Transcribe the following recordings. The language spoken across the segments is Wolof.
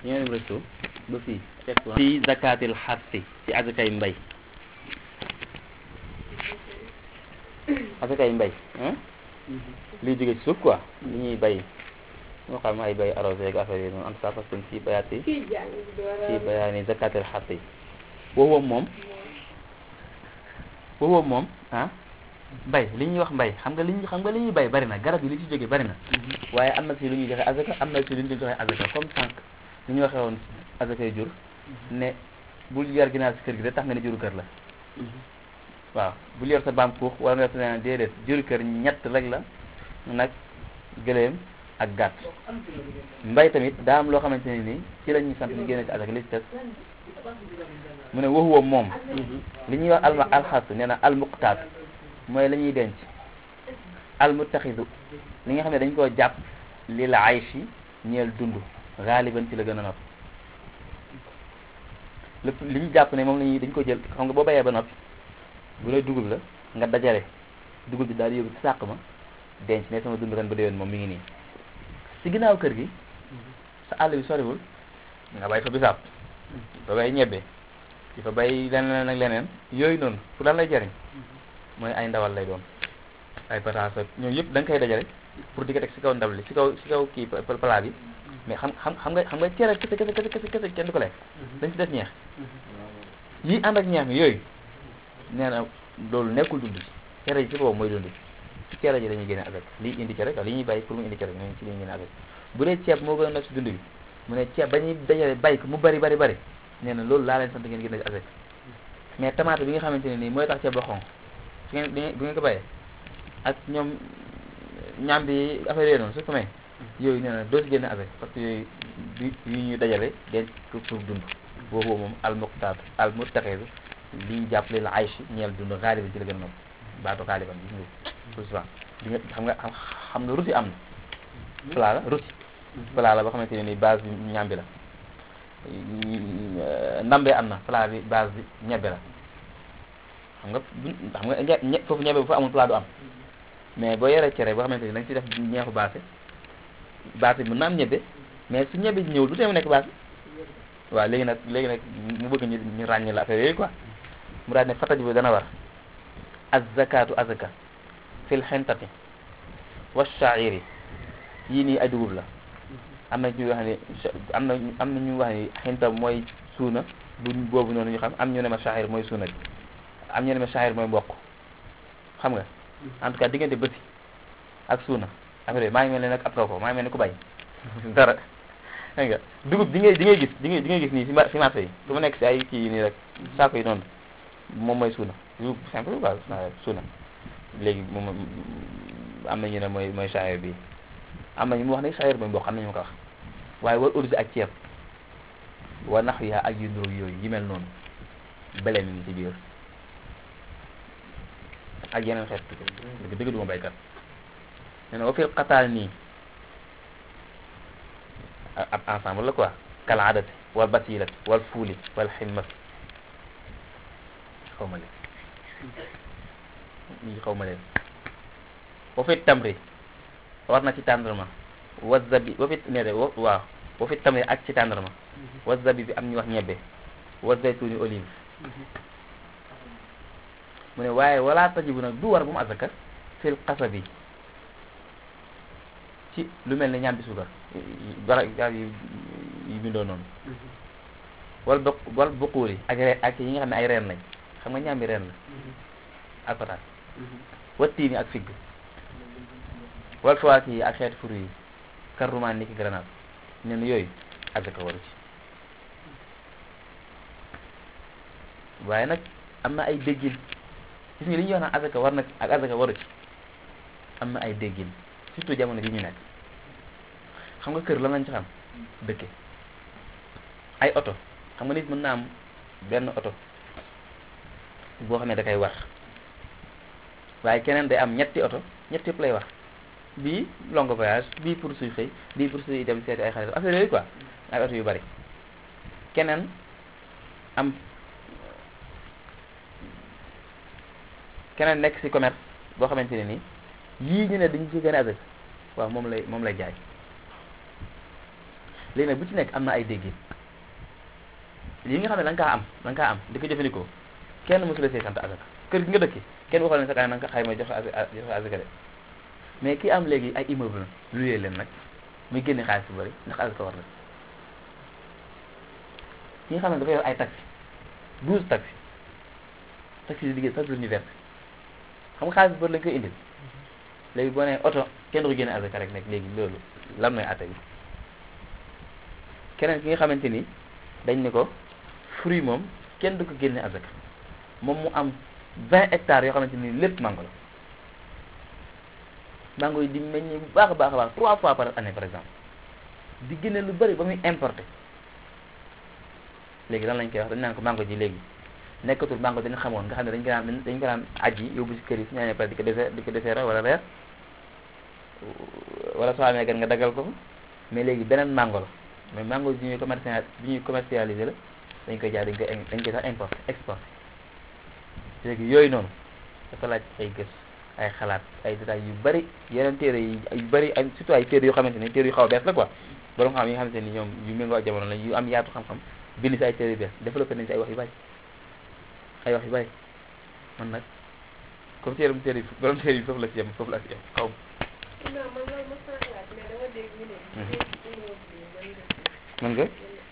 ñoo resto ba fii fii zakatil xarsi ci azakay mbay azakay mbay liy jóge ci suuf quoi li ñuy bay moo xam ay bay arrosé ak affaire yi noonu en tout cas parce que fii bayaat yi fii bayaani zakatil xarsi woowu moom woowu moom ah mbay li ñuy wax mbay xam nga li ñu xam nga li ñuy bay bari na garab yi li ci jóge bari na waaye am na si lu ñuy joxe azaka am na si lu ñu joxe azaka comme sànq li ñu waxee woon azakay jur ne bul yar ginaar si kër gi de tax nga ne juru kër la waaw bul yor sa baam kuux wala nga yor sa leneen déedéet juru kër ñett rek la nag gëléem ak gàtt mbay tamit daa am loo xamante ne nii ci la ñuy sant ñu génne ci azaka li ci des mu ne waxuwa moom li ñuy wax alma alxas nee na almuqtaat mooy la ñuy denc almutaxidu li nga xam ne dañ koo jàpp li la ayshi ñeel dund xaaliban ci la gën a nopp lépp li ñu jàpp ne moom la ñuy dañ ko jël xam nga boo bayee ba noppi bu lay dugub la nga dajale dugub bi daal di yóbbu ci sàq ma denc ne sama dund ren ba déwén moom mi ngi nii si ginnaaw kër gi sa àll bi soriwul nga bay fa bisaab fa bay ñebbe di fa bay leneen ak leneen yooyu noonu pour lan lay jariñ mooy ay ndawal lay doon ay pataas ak ñooyu yëpp da nga koy dajale pour di ko teg si kaw ndab li si kaw si kaw kii plat bi mais xam xam xam nga xam nga cere kese kese kese kese kese kenn du ko lekk dañ si des ñeex yi ànd ak ñeex mi yooyu nee na loolu nekkul dund cere ji si boobu mooy dund ci cere ji dañuy génne avec lii indi cere quoi li ñuy bàyyi pour mu indi cere ñooñu ci li ñuy génne avec bu dee ceeb moo gën a nekk si dund bi mu ne ceeb ba ñuy dajale bàyyi ko mu bari bari bari nee na loolu laa leen sant ngeen génne ci avec mais tomate bi nga xamante ne nii mooy tax ceeb ba xonq su ngeen bu ngeen ko bàyyee ak ñoom ñaam bi affaire yooyu noonu su ko may yooyu nee na doo si génne avec parce que yooyu du yu ñu dajale denc ko pour dund boobu moom almuqtaat almutaxidu li ñu jàppale la aychi ñeel dund xaaliban ci la gën a noonu baatu xaaliban gis nga tout souvent di nga xam nga xam nga rusi am na plat la rusi plat la boo xamante ne ni base bi ñaam bi la ndambe am na plat bi base bi ñebbe la xam nga xam nga ñe foofu ñebe bu fa amul plat du am mais boo yoree cere boo xamante ni da nga ci def ñeexu baase baase bi mën na am ñebe mais su ñebe ji ñëwul du tee mu nekk baase waaw léegi nag léegi nag mu bëgg ñu ñu ràññee la affaire yooyu quoi mu daal ne fattaj bi dana war az-zakatu azaka fil xentati wa sha'iri yii nii ay dugub la am na ñu wax ne am na am na ñu wax ne xenta mooy suuna bu boobu noonu ñu xam am ñu ne ma sha'ir mooy suuna bi am ñu ne ma sha'ir mooy mboq xam nga en tout cas diggante bëti ak suuna affaire maa ngi mel ne nag ab kaw ko maa ngi mel ne ku bay dara dégg nga dugub di ngay di ngay gis di ngay di ngay gis nii si si marché yi su ma nekk si ay kii nii rek saako yi noonu moom mooy suuna dugub simple quoi suuna léegi moom am na ñu ne mooy mooy sha'ir bi am na ñu mu wax ne sha'ir mooy mboq am na ñu ma ko wax waaye war ursi ak ceeb wa nax yaa ak yu ndóog yooyu yi mel noonu bele mi ngi ci biir ak yeneen xeet dëgg dëgg duma baykat nee na wa fil xataal nii ab ensemble la quoi kal adati wal basilat wal fuuli wal ximmat xaw ma leen ñi xaw ma leen wa fi tamri war na ci tàndarma wa zabi wa fi ne de waaw wa fi tamri ak ci tàndarma wa zabi bi am ñu wax ñebbe wa zaytuni olive mu ne waaye wala tajibu nag du war bu mu azaka fil qasabi ci lu mel ne ñaam bi suukar bara garab yi yi bindoo noonu wal bok wal buquuli ak reen ak yi nga xam ne ay reen lañ xam nga ñaam bi reen la ak pataat wattiini ak figg wal fawaaki yi ak xeeti furu yi karrumaan ni ki grenade ne na yooyu azaka waru ci waaye nag am na ay déggin gis nga li ñuy wax naan azaka war na ak azaka waru ci am na ay déggin surtout jamono ji ñu nekk xam nga kër lan lañ ci xam dëkke ay oto xam nga nit mën naa am benn oto boo xam ne da koy war waaye keneen day am ñetti oto ñetti yëpp lay wax bii long voyage bii pour suy xëy bii pour suy dem seeti ay xarit affaire yooyu quoi ay oto yu bari keneen am keneen nekk ci commerce boo xamante ne nii yii ñu ne dañu ci gën a azak waaw moom lay moom lay jaay léegi nag bu ci nekk am na ay déggin yi nga xam ne da nga kaa am da nga kaa am di ko jëfandikoo kenn mosula see sant azaka kër gi nga dëkki kenn waxoon ne sa kaay na nga ko xayma joxe joxe azaka de mais ki am léegi ay immeuble luyee leen nag muy génne xaalis bu bëri ndax azaka war na ki nga xam ne dafa yor ay taxi douze taxi taxi di liggéey chaque jour ñu verse xam nga xaalis bu bëri lañ koy indil léegi boo nee oto kenn du ko génne azaka rek nekk léegi loolu lan mooy atte bi keneen ki nga xamante ni dañ ne ko fruit moom kenn du ko génne azaka moom mu am vingt hectares yoo xamante ni lépp mango la mango yi di meññ bu baax a baax a baax trois fois par année par exemple di génne lu bëri ba muy importé léegi lan lañ koy wax dañ naan ko mango ji léegi nekkatul mango dañu xamoon nga xam ne dañ ko daan dañ ko daan aji yóbbu si kër yi su ñaanee pare di ko dese di ko deseera wala reer wala soo amee gan nga daggal ko fa mais léegi beneen mango la mais mango bi ñuy commercial bi ñuy commercialisé la dañ koy jaay dañ koy dañ koy sax importé exporté léegi yooyu noonu dafa laaj ay gëstu ay xalaat ay détails yu bari yeneen téere yi yu bari ay surtout ay téere yoo xamante ni téere yu xaw a bees la quoi borom xam yi nga xamante ni ñoom yu méngoo ak jamono la yu am yaatu xam-xam bind si ay téere yu bees développé nañ si ay wax yu bari ay wax yu bari man nag comme téere mu téere yi borom téere yi foofu la si yem foofu la si yem xaw mën nga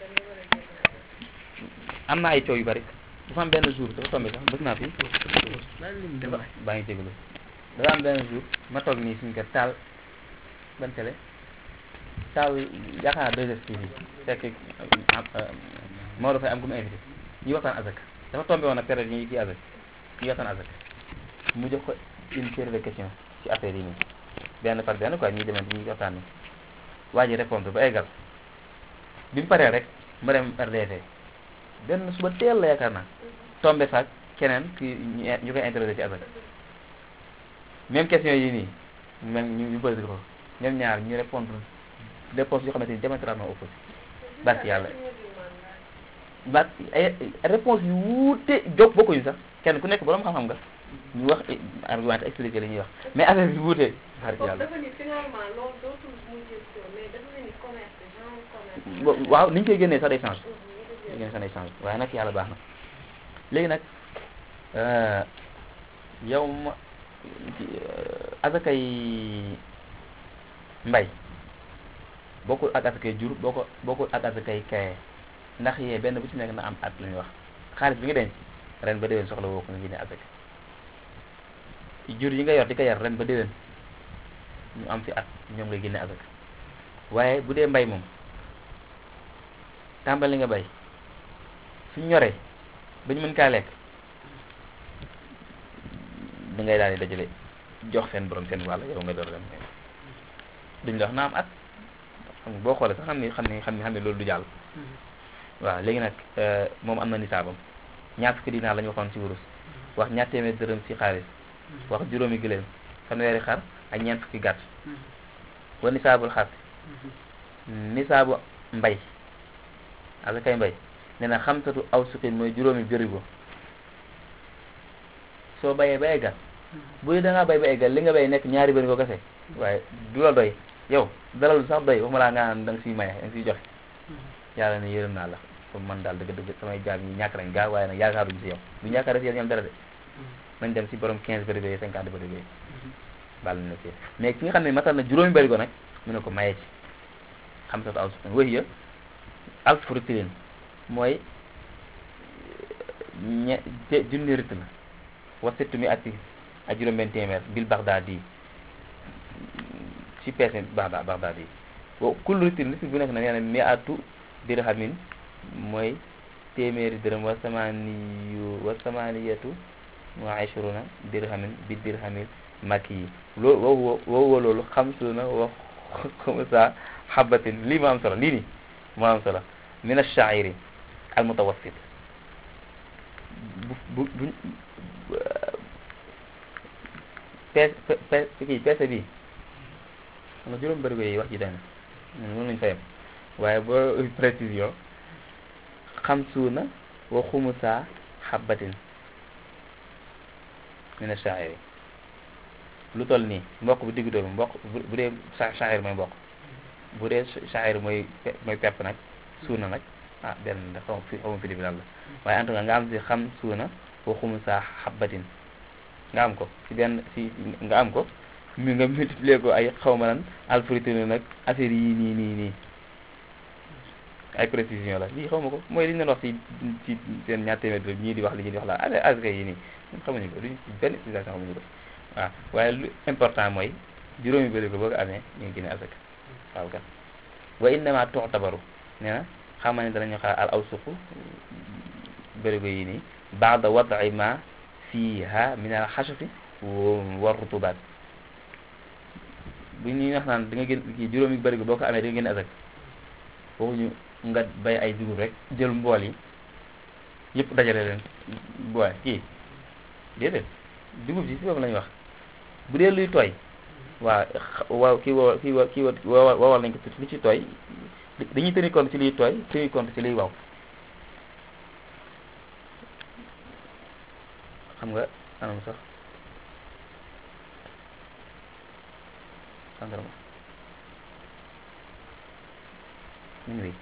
am na ay coow yu bari dafa am benn jour dafa tombé sax bëgg naa fi baa ngi jégalu dafa am benn jour ma toog nii suñu kër taal ban télé taal yaakaar naa 2STV fekk Maodo Faye am ku mu invité ñuy waxtaan azak dafa tombé woon ak période yi ñuy kii azak ñuy waxtaan azak mu jox ko une série de questions ci affaire yi nii benn par benn quoi ñuy demante ñuy waxtaan ni waa ji répondre ba eggal bi mu paree rek ma dem RDV benn suba teel la yaakaar naa tombé faak keneen ki ñu koy interroger ci azak même question yi nii même ñu ñu posé ko ñoom ñaar ñu répondre réponse yoo xamante ni diamétralement opposé barki yàlla ba ay réponse yu wuute jóg bokkuñu sax kenn ku nekk borom xam-xam nga ñu wax argument expliqué li ñuy wax mais affaire bi wuute barki yàlla waaw ni ñu koy génnee sax day change day génnee sax day change waaye nag yàlla baax na léegi nag yow ma asakay mbay bokkul ak asakay jur boo ko bokkul ak asakay kaye ndax yee benn bu ci nekk na am at lu ñuy wax xaalis bi nga denc ren ba déwén soxla woo ko nga génne asaka jur yi nga yor di ko yar ren ba déwén ñu am fi at ñoom ngay génne asaka waaye bu dee mbay moom tàmbali nga bay suñ ñoree ba ñu mën kaa lekk da ngay daal di dajale jox seen borom seen wàll yow nga door dem duñ la wax na am at xam nga boo xoolee sax xam ni xam ni xam ni xam ne loolu du jàll waaw léegi nag moom am na nisaabam ñaar fukki dinaar la ñu waxoon ci wurus wax ñaar téeméer dërëm ci xaalis wax juróomi gëléem fanweeri xar ak ñeent fukki gàtt wa nisaabul xar nisaabu mbay asakay mbay nee na xamsatu aw suqin mooy juróomi bërigo soo bayee ba eggal bu dee da ngaa bay ba eggal li nga bay nekk ñaari bërigo kese waaye du la doy yow dalal sax doy waxuma laa nga naan da nga siy maye da nga siy joxe yàlla ne yërëm naa la comme man daal dëgg dëgg samay jaam ñi ñàkk nañ gaa waaye nag yaakaaruñ si yow bu yaakaar si yow ñoom dara de nañ dem si borom 15 bërigo yi 50 bërigo yi baal na si mais ki nga xam ne matal na juróomi bërigo nag mu ne ko maye ci xam sa aw suqin wéy ya alf rutilin mooy ñe junni rit la wa settu mi ati ak juróom benn téeméer bil Bagdaad yi ci peese Bagdaad Bagdaad yi wa kullu ritin ritin bu nekk na nee na mi atu dirhamin mooy téeméeri dërëm wa samaaniyu wa samaaniyatu wa ashruna dirhamin bi dirhamil makki yi loolu woowu woowu loolu xamsuna wa xumsa xabatin lii moo am solo lii nii moo am solo min ash-sha'iri al mutawassit bu bu bu peese peese kii peese bi xam nga juróom bërigo yi wax ji dana mën nañu fa yem waaye boo précision xamsuuna wa xumusa xabatin min ash-sha'iri lu toll nii mboq bu diggu doomu mboq bu dee sha'ir mooy mboq bu dee sha'ir mooy mooy pepp nag suuna nag ah benn da xaw fi xaw ma fi lan la waaye en tout cas nga am si xam suuna wa xumusa xabbatin nga am ko si benn si nga am ko mi nga multiplier ko ay xaw ma lan alfritine nag affaire yi nii nii nii ay précision la lii xaw ma ko mooy li ñu doon wax ci ci seen ñaar téeméer bi ñii di wax li ñuy di wax la affaire asaka yi nii ñun xamuñu ko duñ ci benn utilisation xamuñu ko waaw waaye lu important mooy juróomi bëri ko boo ko amee ñu ngi génne asaka waaw kat wa innama tu'tabaru nee na xam ne danañu xaar al awsuqu bërigo yi nii ba'da wad'i ma fiha min al xashafi wa rutubaat bu ñuy wax naan da nga gën kii juróomi bërigo boo ko amee da nga génne asaka waxuñu nga bay ay dugub rek jël mbool yi yëpp dajale leen boole kii déedéet dugub ji si boobu la ñuy wax bu dee luy tooy waaw waaw kii woo kii wa kii wa wowal nañ ko lu ci tooy dañuy tenir compte ci liy tooy tenir compte ci liy waw xam nga anam sax sandarma ñu ngi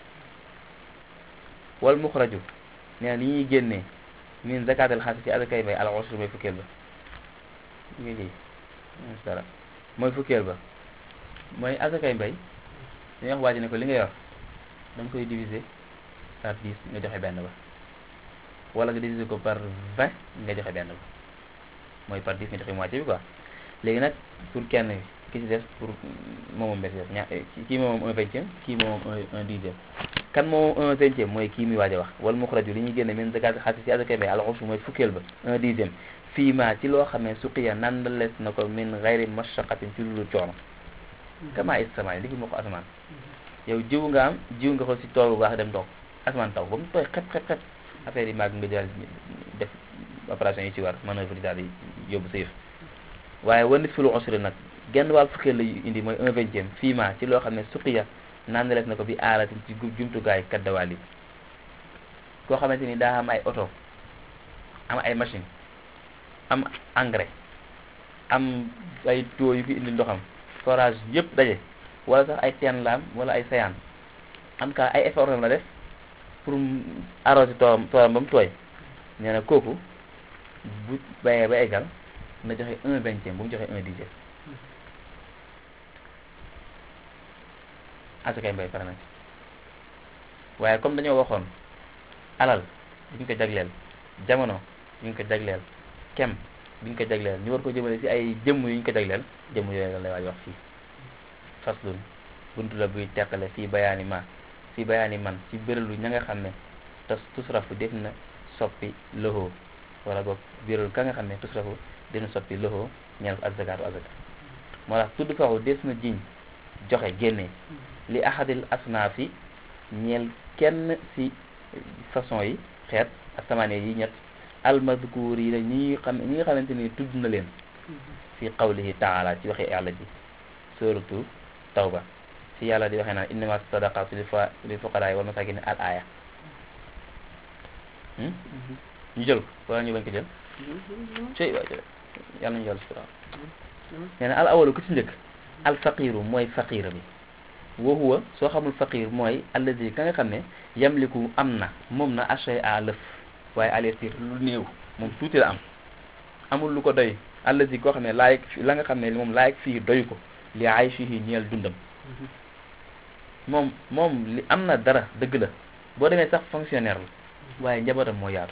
wal muxraju nee na li ñuy génnee min zakatal xaasi ci azakay bay al ushr mooy fukkeel ba ngi lii dara mooy fukkeel ba mooy azakay mbay dañuy wax waa ji ne ko li nga yor da nga koy diviser par 10 nga joxe benn ba wala nga diviser ko par 20 nga joxe benn ba mooy par 10 nga joxe moitié bi quoi léegi nag pour kenn ki ci des pour moomam mbes des ña kii moomam un vingtième kii moomam un dixième kan moomam un vingtième mooy kii muy waaj a wax wal muxraju li ñuy génne min zakat xaalis ci azakay mbay al ushr mooy fukkeel ba un dixième fii ma ci loo xam ne suqiya nandalees na ko min gayri mashaqatin ci lulu coono kama isamaay li fi moo ko asamaan yow jiw nga am jiw nga ko si tool bu baax dem toog asamaan taw ba mu tooy xep xep xep affaire yi màgg nga jël def opération yi ci war manœuvre yi daal di yóbbu sa yëf waaye wanit fi lu usri nag genn wàll fukkeel la indi mooy un vingtième fii ma ci loo xam ne suqiya nandalees na ko bi aalatin ci jumtukaay kaddawaal yi koo xamante ni daa am ay oto am ay machine am engrais am ay tuyaux yu fi indi ndoxam forage yëpp daje wala sax ay teen laam wala ay sayaan en tout cas ay effort la def pour arroser toolam toolam ba mu tooy nee na kooku bu bayee ba eggal na joxe un vingtième bu mu joxe un dixième asakay mbay pare na ci waaye comme dañoo waxoon alal duñ ko jagleel jamono duñ ko jagleel kem duñ ko jagleel ñu war ko jëmale ci ay jëmm yuñ ko jagleel jëmm yooyu la lay waaj wax fii faslun buntu la buy teqale fii bayaani ma fii bayaani man ci béralu ña nga xam ne tas tusrafu def na soppi loxo wala boog béralu ka nga xam ne tusrafu def na soppi loxo ñeel ko ak zakaatu azaka moo tax tudd faxu des na jiñ joxe génne li ahadil asnaafi ñeel kenn ci façon yi xeet asamaane yi ñett almadkuur yi la ñi xam ñi nga xamante ni tudd na leen fi qawlihi taala ci waxe yàlla ji suratu tawba ci yàlla di waxee naan innama sadaqatu lil fuqaraa wal masakin al aya ñu jël ko wala ñu bañ ko jël cey waay jël yàlla nañu yàlla sutura nee na al awalu ku ci njëkk al faqiru mooy faqira bi wa huwa soo xamul faqir mooy allazi ka nga xam ne yamliku am na moom na achay à lëf waaye alertir lu néew moom tuuti la am amul lu ko doy allazi koo xam ne laayeg la nga xam ne moom laayeg fii doy ko li ay fii ñeel dundam moom moom li am na dara dëgg la boo demee sax fonctionnaire la waaye njabootam moo yaatu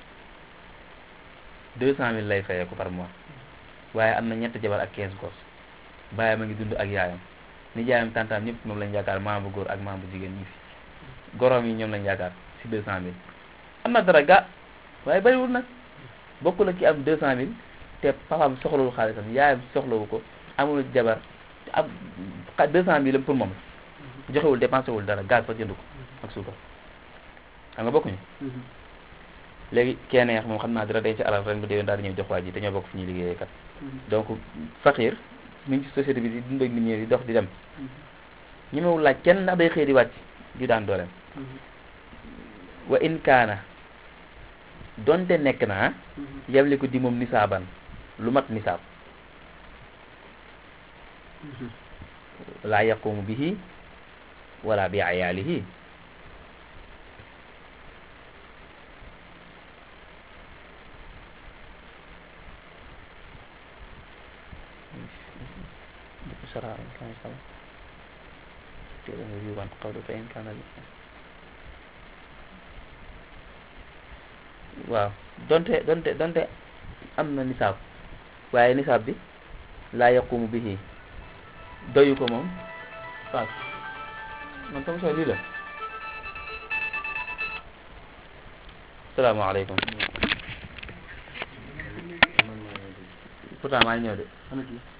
deux cent mille lay fayee ko par mois waaye am na ñetti jabar ak quinze gos bàyyam a ngi dund ak yaayam nijaayam tantaam ñëpp moom lañ yaakaar maam bu góor ak maam bu jigéen ñi fi goroom yi ñoom lañ yaakaar si deux cent mille am na dara ga waaye bariwul nag bokkul ak ki am deux cent mille te papaam soxlawul xaalisam yaayam soxlawu ko amul jabar am deux cent mille pour moom la joxewul dépensé wul dara gaz sax jënd ko ak suukar xam nga bokkuñu léegi kenneex moom xam naa dara day ci alal ren bu déwén daal di ñëw jox waa ji dañoo bokk fi ñuy liggéeyee kat donc faqir mi ngi ci société bi di dund ak nit ñi di dox di dem ñi mewul laaj kenn ndax day xëy di wàcc di daan dooleem wa in kaana donte nekk na yemli ko di moom nisaaban lu mat nisaab laa yaqumu bihi wala bi ayaalihi بسرعة إن كان صلاة يجيب عن قوله فإن كان الإنسان waaw donte donte donte am na nisaab waaye nisaab bi laa yaqumu bihi doyu ko moom waaw man sama sooy lii la salaamaaleykum pourtant maa ngi ñëw de